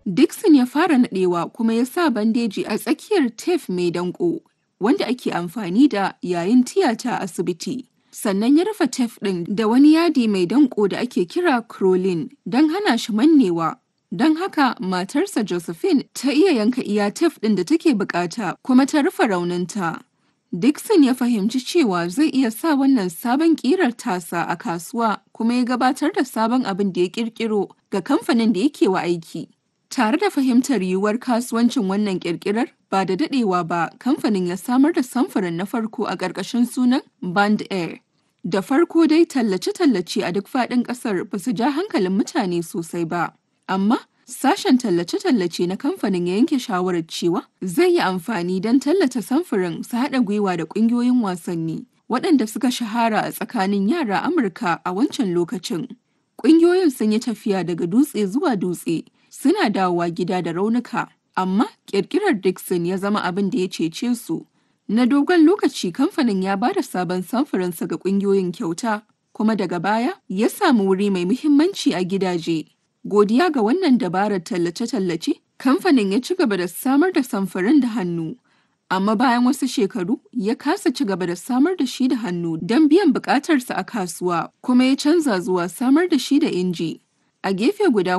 Dixon ya fara naɗewa kuma ya sa bandeji a tsakiyar tef mai danƙo wanda ake amfani da yayin tiyata a asibiti. Sannan ya rufe tef ɗin da wani yadi mai danƙo da ake kira crolin don hana shi mannewa. Don haka matarsa Josephine ta iya yanka iya tef ɗin da take bukata kuma ta rufe rauninta. Dixon ya fahimci cewa zai iya sa wannan sabon ƙirar tasa a kasuwa kuma ya gabatar da sabon abin da ya ƙirƙiro ga kamfanin da yake wa aiki. Tare da fahimtar yiwuwar kasuwancin wannan ƙirƙirar, ba da daɗewa ba kamfanin ya samar da samfurin na farko a ƙarƙashin sunan Band Air. Da farko dai tallace-tallace a duk faɗin ƙasar ba su ja hankalin mutane sosai ba, amma sashen tallace-tallace na kamfanin ya yanke shawarar cewa zai yi amfani don tallata samfurin su haɗa gwiwa da ƙungiyoyin wasanni waɗanda suka shahara a tsakanin yara Amurka a wancan lokacin. Ƙungiyoyin sun yi tafiya daga dutse zuwa dutse, suna dawowa gida da raunuka, amma ƙirƙirar Dixon ya zama abin da ya cece su. Na dogon lokaci kamfanin ya ba da sabon samfurinsa ga ƙungiyoyin kyauta, kuma daga baya ya samu wuri mai muhimmanci a gidaje. Godiya ga wannan dabarar tallace-tallace, kamfanin ya ci gaba da samar da samfurin da hannu. Amma bayan wasu shekaru ya kasa ci gaba da samar da shi da hannu don biyan bukatarsa a kasuwa kuma ya canza zuwa samar da shi da inji. A gefe guda